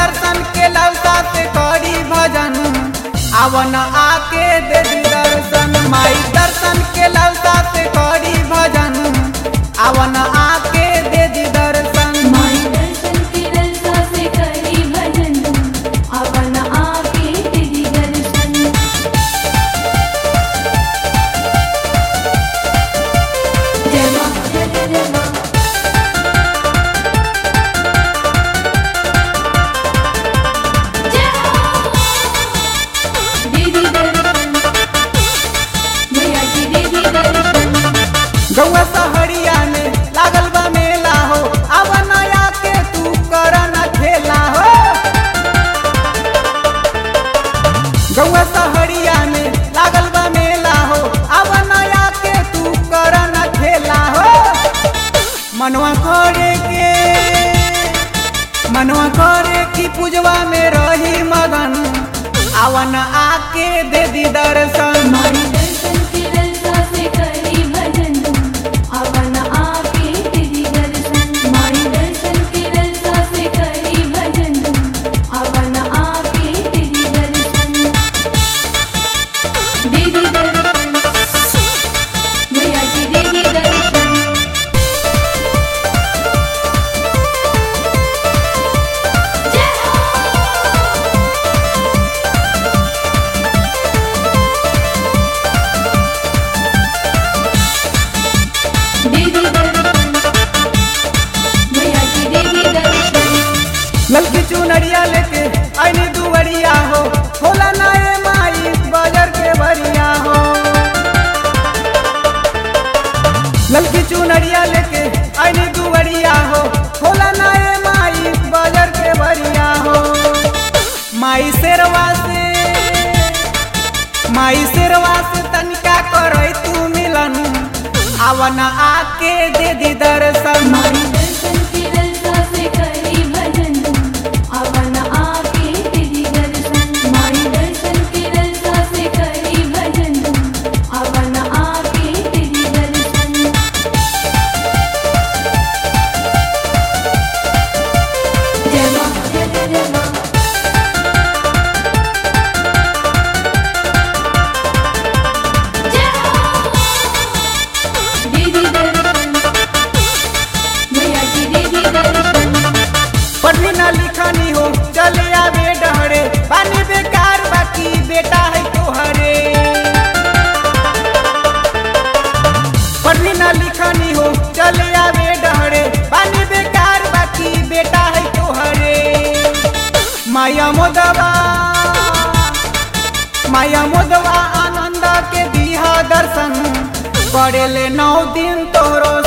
दर्शन के लौका से करी भजन आवन आके दे दी दर्शन माई दर्शन के लौका से करी भजन आवन आके दे दी दर्शन माई दर्शन के रलसा से करी भजन अपन आके तेरी दर्शन जय मां जय जय जय मां जय हो दीदी दर्शन मैया की दीदी दर्शन गौआ सहरिया में लागल बा मेला हो आवन आके तू कर न खेला हो गौआ सहरिया में लागल बा मेला हो आवन आके तू कर न खेला हो मनवा करे के मनवा करे की पूजवा में रही मगन आवन आके दे दी दर्शन माई दर्शन के रलसा से करी भजन अपन आके तेरी दर्शन माई दर्शन के रलसा से करी भजन अपन आके तेरी दर्शन दीदी दर्शन मैया की दीदी दर्शन जय हो दीदी दर्शन मैया की दीदी दर्शन ललकी चुनरिया लेके आईनी दुवरिया हो होला नाए माई बाजार के बरिया हो ललकी चुनरिया लेके आईनी दुवरिया हो होला नाए माई बाजार के बरिया हो माई शेरवा से माई शेरवा से तनिका करई तू मिलन आवन आके दे दी दर्शन माई दर्शन के रलसा से करी भजन अपन आके तेरी दर्शन माई दर्शन के रलसा से करी भजन अपन आके तेरी दर्शन जय मां जय जय जय मां जय हो दीदी दर्शन मैया की दीदी दर्शन पढ़नी ना लिखनी हो चले आवे डहरे पानी बेकार बाकी बेटा है तोहरे पढ़नी ना लिखनी हो चले आवे डहरे पानी बेकार बाकी बेटा है तोहरे माया मोदवा माया मोदवा आनंद के दिहा दर्शन करेले नौ दिन तोरो